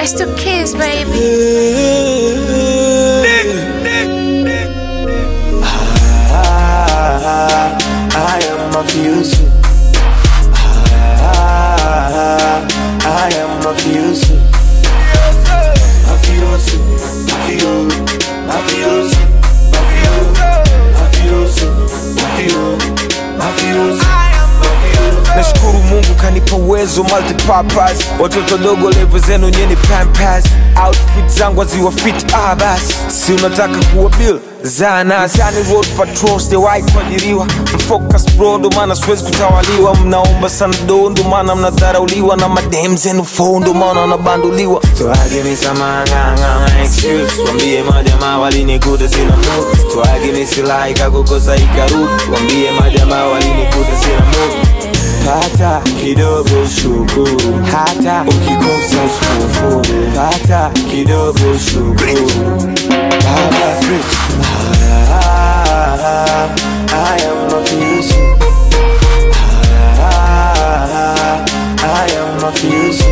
It's two kids, baby. Ah, I am mafioso. Ah, I am mafioso. Mafioso, mafio, mafioso, mafio, mafioso, mafio, mafioso. nashukuru mungu kanipa uwezo multipurpose watoto dogo levo zenu nyeni pampas outfit zangu waziwa fit ah basi si unataka kuwa bill zanasani road patrol sijawahi kuajiriwa mfocus bro ndo maana siwezi kutawaliwa mnaomba sana do ndo maana mnadharauliwa na madem zenu fo ndo maana wanabanduliwa twagimi samanganga excuse wambie majamaa walinikuta sina move twagimi silaika kukosa ikarudi wambie majamaa walinikuta sina move pata kidogo shukuru, hata ukikosa usikufuru. Pata kidogo shukuru, Baba Rich. Ah, I am mafioso. Ah, I am mafioso.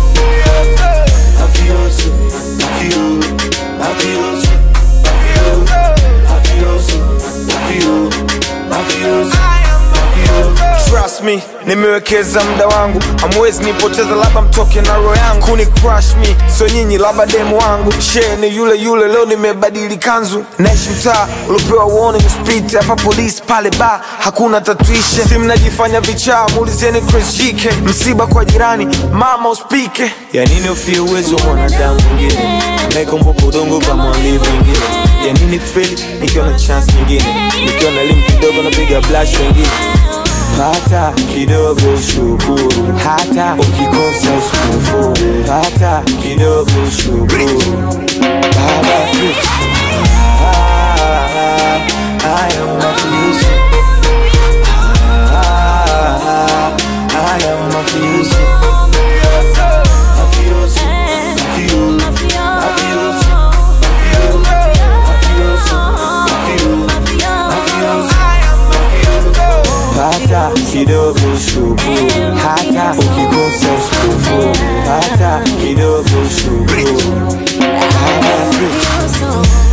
Mafioso, mafio, mafioso, mafio, mafioso, mafio, mafioso, mafio. Trust me, nimewekeza muda wangu, hamwezi nipoteza, labda mtoke na roho yangu kuni crush me, so nyinyi labda demu wangu she ni yule yule, leo nimebadili kanzu, naishi mtaa uliopewa warning speed, hapa polisi pale ba hakuna tatuishe, si mnajifanya vichaa, muulizeni Chris JK, msiba kwa jirani, mama uspike, ya nini ufie uwezo wa mwanadamu mwingine, naikumbuka udongo kama walivyo wengine, ya nini feli nikiwa na chance nyingine, nikiwa na elimu kidogo napiga blush wengine pata kidogo shukuru, hata ukikosa usikufuru. Pata kidogo shukuru, Baba Rich. Ah, I am mafioso. Ah, I am mafioso. Mafioso, mafio, mafioso, mafio, mafioso, mafio, mafioso. Pata kidogo shukuru, hata ukikosa usikufuru. Pata kidogo shukuru, Baba Rich. So